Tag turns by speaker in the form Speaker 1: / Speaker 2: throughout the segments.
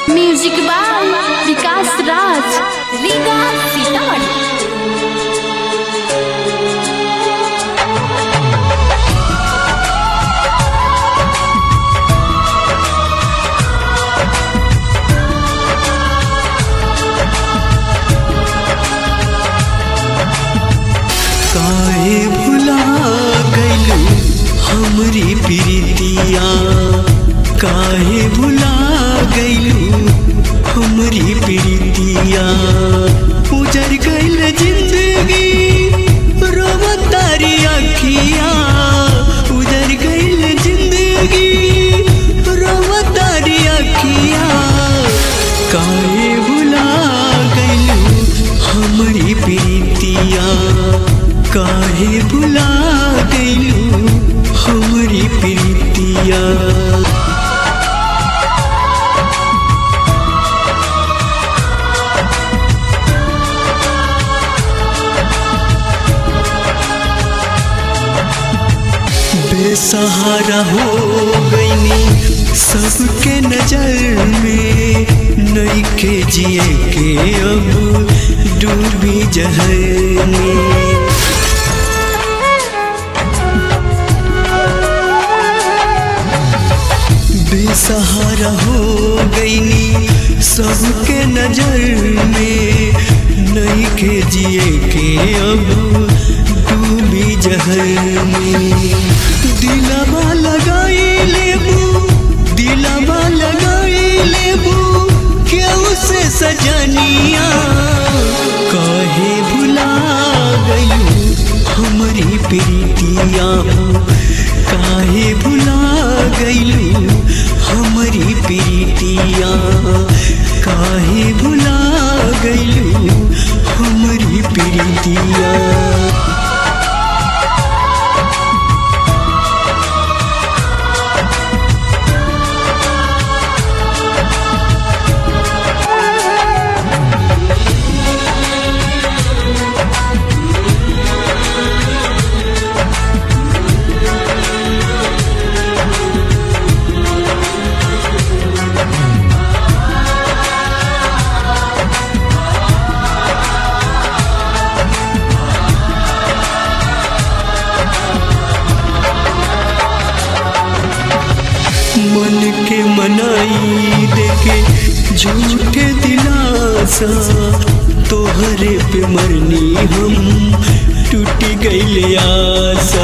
Speaker 1: music by Vikas Raj Riga Sitamarhi
Speaker 2: काहे भुला गइलू हमरी प्रीतिया काहे भुला गइलू हमरी प्रीतिया उजर गइल जिंदगी रोवतारी अखिया उजर गइल जिंदगी रोवतारी अखिया काहे भुला गइलू हमरी प्रीतिया काहे भुला गइलू हमरी प्रीतिया बेसहारा हो गईनी सबके नजर में नई के जिए के अब डूबी जहर में बेसहारा हो गईनी सबके नजर में नई के जिए के अब डूबी जहर में दिलवा लगाई लेबू दिलवा लगाई लेबू क्यों से सजनिया काहे भुला गयू हमारी प्रीतिया काहे भुला गइलू हमारी प्रीतिया काहे भुला गइलू हमारी प्रीतिया मन के मनाई देके झूठे दिलासा तोहरे पे मरनी हम टूट गईले आशा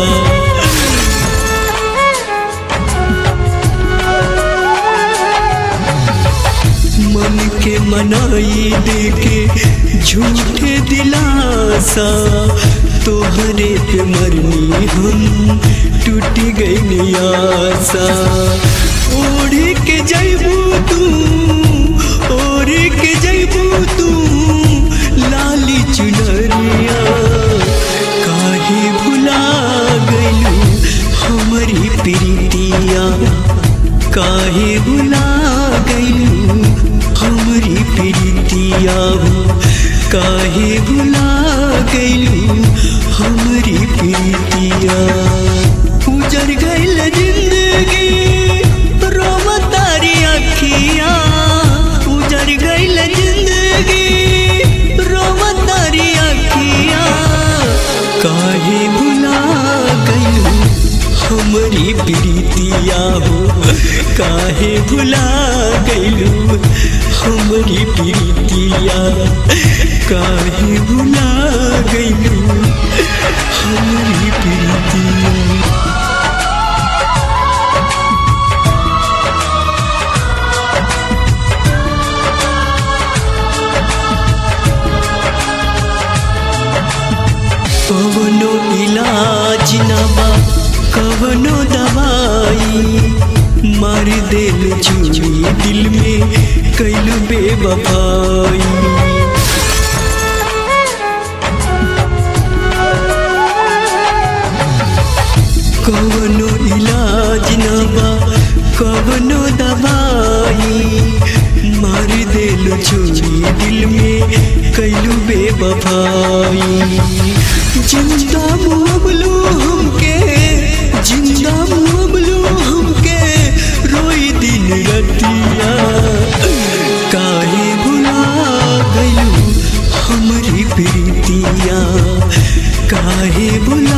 Speaker 2: मन के मनाई देके झूठे दिलासा तोहरे पे मरनी हम टूट गई आशा ओढ़ के जैबू तू ओढ़ के जैबू तू लाली चुनरिया काहे भुला गइलू हमारी प्रीतिया काहे भुला गइलू हमारी प्रीतिया काहे भुला गइलू हमारी प्रीतिया उजर गइल जिंदगी रोवतारी अखिया उजर गइल जिंदगी रोवतारी अखिया काहे भुला गइलू हमारी प्रीतिया हो काहे भुला गइलू हमारी प्रीतिया काहे भुला गइलू हमारी प्रीतिया कवनो इलाज न बा कवनो दवाई मार दिल चूरी दिल में कैलू बेवफाई कवनो इलाज न बा कवनो दवाई मार दिल चोरी दिल में कैलू बेवफाई जिंदा मुबलू हमके जिंदा मुबलू हमके रोई दिन रतिया प्रीतिया काहे बुला